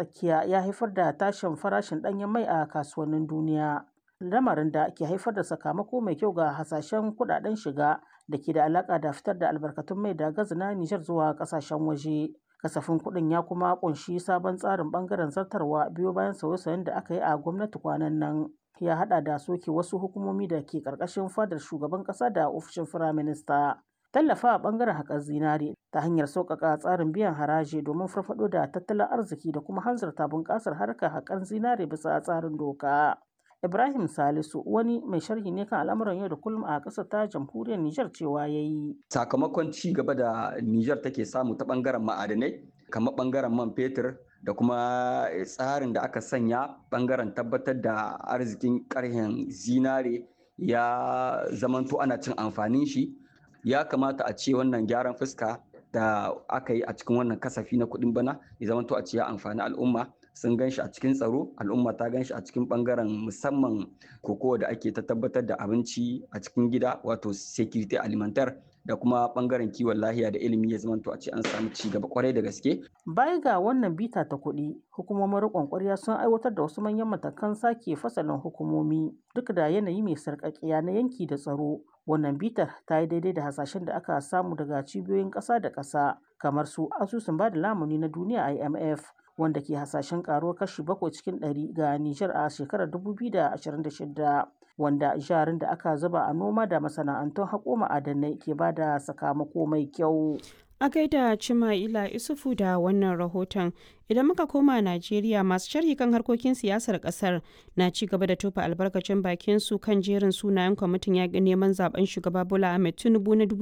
tsakiya ya haifar da tashin farashin ɗanyen mai a kasuwannin duniya. Lamarin da ke haifar da sakamako mai kyau ga hasashen kuɗaɗen shiga da ke da alaƙa da fitar da albarkatun mai da gas na Nijar zuwa ƙasashen waje. Kasafin kuɗin ya kuma ƙunshi sabon tsarin ɓangaren zartarwa biyo bayan sauye-sauyen da aka yi a gwamnati kwanan nan. Ya haɗa da soke wasu hukumomi da ke ƙarƙashin fadar shugaban ƙasa da ofishin firaminista. Tallafa a ɓangaren haƙar zinare ta hanyar sauƙaƙa tsarin biyan haraji domin farfaɗo da tattalin arziki da kuma hanzarta bunƙasar harkar haƙar zinare bisa tsarin doka. Ibrahim Salisu wani mai sharhi ne kan al'amuran yau da kullum a ƙasar ta jamhuriyar Nijar cewa ya yi. Sakamakon ci gaba da Nijar take samu ta ɓangaren ma'adanai kamar ɓangaren man fetur da kuma tsarin da aka sanya ɓangaren tabbatar da arzikin ƙarhen zinare ya zamanto ana cin amfanin shi ya kamata a ce wannan gyaran fuska da aka yi a cikin wannan kasafi na kuɗin bana ya zamanto a ce ya amfani al'umma sun gan shi a cikin tsaro al'umma ta gan shi a cikin bangaren musamman kokowa da ake ta tabbatar da abinci a cikin gida wato security alimentar da kuma bangaren kiwon lahiya da ilimi ya zamanto a ce an samu ci gaba kwarai da gaske. Baya ga wannan bita ta kuɗi, hukumomin riƙon ƙwarya sun aiwatar da wasu manyan matakan sake fasalin hukumomi duk da yanayi mai sarƙaƙiya na yanki da tsaro. Wannan bitar ta yi daidai da hasashen da aka samu daga cibiyoyin ƙasa da ƙasa kamar su asusun ba da lamuni na duniya IMF wanda ke hasashen karuwar kashi bakwai cikin ɗari ga Nijar a shekarar 2026 wanda jarin da aka zuba a noma da masana'antun haƙo ma'adanai ke ba da sakamako mai kyau. A gaida Cima'ila Isufu da wannan rahoton idan muka koma Najeriya masu sharhi kan harkokin siyasar kasar na ci gaba da tofa albarkacin bakin su kan jerin sunayen kwamitin yaƙi neman zaben shugaba Bola Ahmed Tinubu na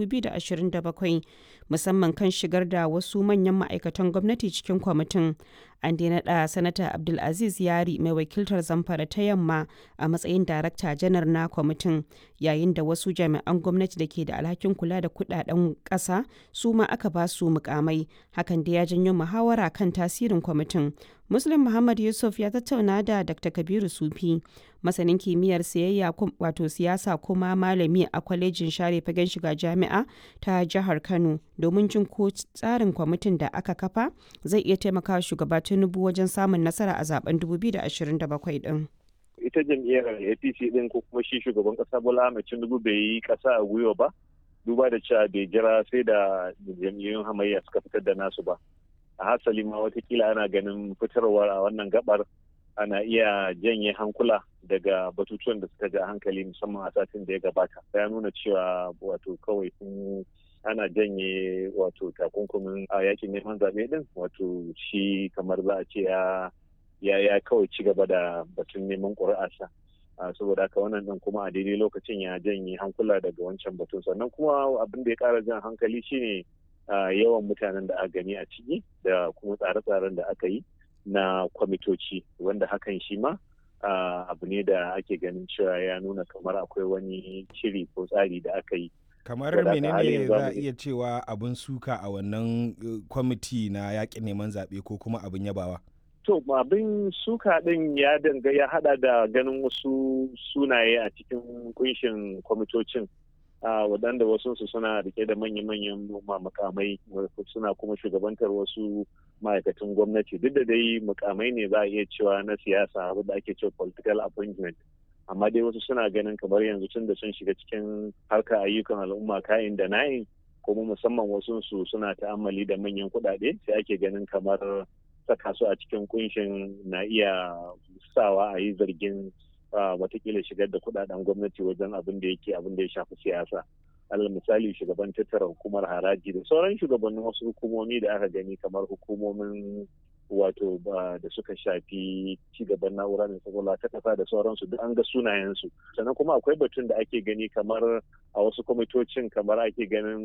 2027 musamman kan shigar da wasu manyan ma'aikatan gwamnati cikin kwamitin. An dai naɗa Sanata Abdulaziz Yari mai wakiltar Zamfara ta Yamma a matsayin Darakta Janar na kwamitin yayin da wasu jami'an gwamnati da ke da alhakin kula da kudaden ƙasa su ma aka ba su mukamai hakan da ya janyo muhawara kan tasirin kwamitin. Muslim Muhammad Yusuf ya tattauna da Dr. Kabiru Sufi, masanin kimiyyar siyayya wato siyasa kuma malami a kwalejin share fagen shiga jami'a ta jihar Kano domin jin ko tsarin kwamitin da aka kafa zai iya taimakawa shugaba Tinubu wajen samun nasara a zaben 2027 din. Ita jam'iyyar APC din ko kuma shi shugaban kasa Bola Ahmed Tinubu bai yi kasa a gwiwa ba. Duba da cewa bai jira sai da jam'iyyun hamayya suka fitar da nasu ba. a hasali ma watakila ana ganin fitarwar a wannan gabar ana iya janye hankula daga batutuwan da suka ja hankali musamman a satin da ya gabata ya nuna cewa wato kawai sun ana janye wato takunkumin a yakin neman zaɓe din wato shi kamar za a ce ya ya kawai ci gaba da batun neman ƙuri'arsa saboda haka wannan din kuma a daidai lokacin ya janye hankula daga wancan batun sannan kuma abin da ya ƙara jan hankali shine Uh, yawan mutanen da aka gani a ciki da kuma tsare-tsaren da aka yi na kwamitoci wanda hakan shi ma uh, abu ne da ake ganin cewa ya nuna kamar akwai wani shiri ko tsari da aka yi kamar menene za a iya cewa abin suka a wannan uh, kwamiti na yakin neman zaɓe ko kuma abin yabawa to abin suka din ya danga ya hada da ganin wasu sunaye a cikin kunshin kwamitocin Uh, waɗanda wasu su suna rike da manya-manyan makamai suna kuma shugabantar wasu ma'aikatan gwamnati duk da dai mukamai ne za a iya cewa na siyasa abu da ake cewa political appointment amma dai wasu suna ganin kamar yanzu tun da sun shiga cikin harkar ayyukan al'umma kayan da na'in kuma musamman wasu su suna ta'ammali da manyan kuɗaɗe sai ake ganin kamar saka su a cikin kunshin na iya sawa a yi zargin watakila shigar da kudaden gwamnati wajen abin da yake abin da ya shafi siyasa alal misali shugaban tattara hukumar haraji da sauran shugabannin wasu hukumomi da aka gani kamar hukumomin wato da suka shafi cigaban na'ura mai kwakwalwa ta kasa da sauransu duk an ga sunayensu sannan kuma akwai batun da ake gani kamar a wasu kwamitocin kamar ake ganin